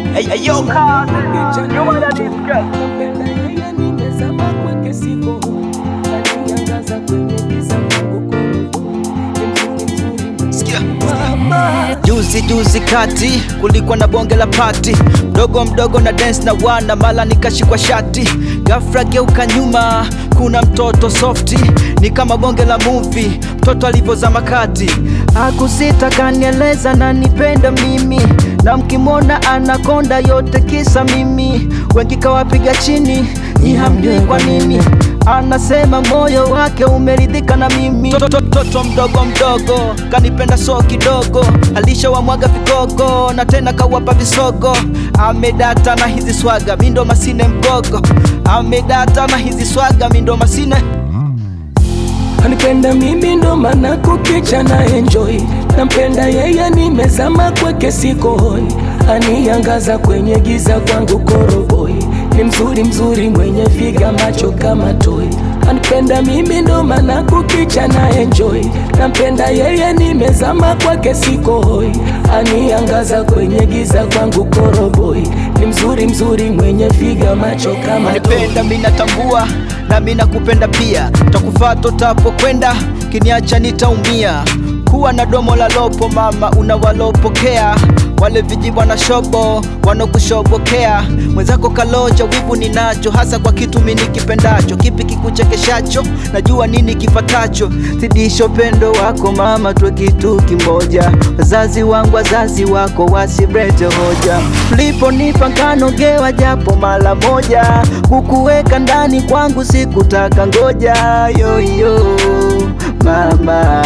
Hey, hey, yo, Kazi, you wanna discuss? Nampenda yeye nimezama kwake siko Ananiangaza kwenye giza kwangu koroboi Ni mzuri mzuri Sikia. mama Juzi juzi kati kulikuwa na bonge la pati, mdogo mdogo na dance na wana mala, nikashikwa shati, ghafla geuka nyuma, kuna mtoto softi, ni kama bonge la movie, mtoto alivyozama kati, akusita kanieleza na nipenda mimi, na mkimwona anakonda yote kisa mimi, wengi kawapiga chini, ni hamjui kwa nini anasema moyo wake umeridhika na mimi. Toto toto mdogo mdogo kanipenda so kidogo, alishawamwaga vigogo na tena kawapa visogo. Amedata na hizi swaga, mindo masine mgogo. Amedata na hizi swaga, mindo masine Anipenda mimi ndo maana kukicha na enjoy Nampenda yeye nimezama kwake siko hoi Aniangaza kwenye giza kwangu koroboi Ni mzuri mzuri mwenye figa macho kama toi Anipenda mimi ndo maana kukicha na enjoy Nampenda yeye nimezama kwake siko hoi Aniangaza kwenye giza kwangu koroboi Ni mzuri mzuri mwenye figa macho kama toi Unanipenda mimi natambua na mimi nakupenda pia, takufuata utapokwenda, kiniacha nitaumia. Kuwa na domo la lopo mama, unawalopokea wale vijibwa na shobo wanokushobokea. Mwenzako kaloja, wivu ninacho, hasa kwa kitu mimi nikipendacho. Kipi kikuchekeshacho? Najua nini kifatacho. Zidisha upendo wako mama, tuwe kitu kimoja. Wazazi wangu, wazazi wako wasibrete hoja. Mliponipa nkanogewa japo mara moja, kukuweka ndani kwangu sikutaka ngoja. Yoyo mama,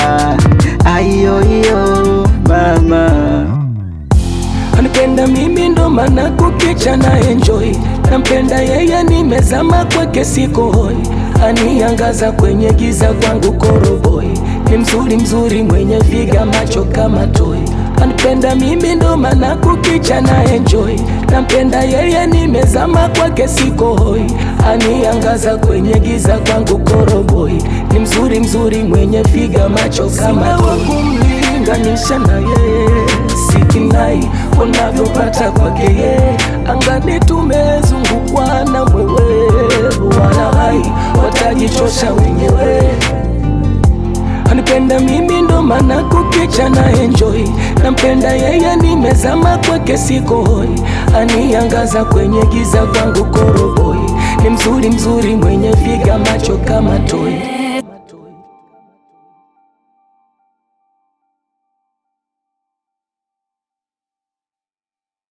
ayoyo mama. Anipenda mimi ndo maana kukicha na enjoy Nampenda yeye nimezama kwake siko hoi Aniangaza kwenye giza kwangu koroboi Ni mzuri mzuri mwenye figa macho kama toi Anipenda mimi ndo maana kukicha na enjoy Nampenda yeye nimezama kwake siko hoi Aniangaza kwenye giza kwangu koroboi Ni mzuri mzuri mwenye figa macho kama toi kumlinganisha na yeye sikinai unavyopata kwake yeye angani tumezungukwa na mwewe wala hai watajichosha wenyewe anipenda mimi ndo maana kukicha na enjoy nampenda yeye nimezama kwake siko hoi aniangaza kwenye giza kwangu koroboi ni mzuri mzuri mwenye figa macho kama toi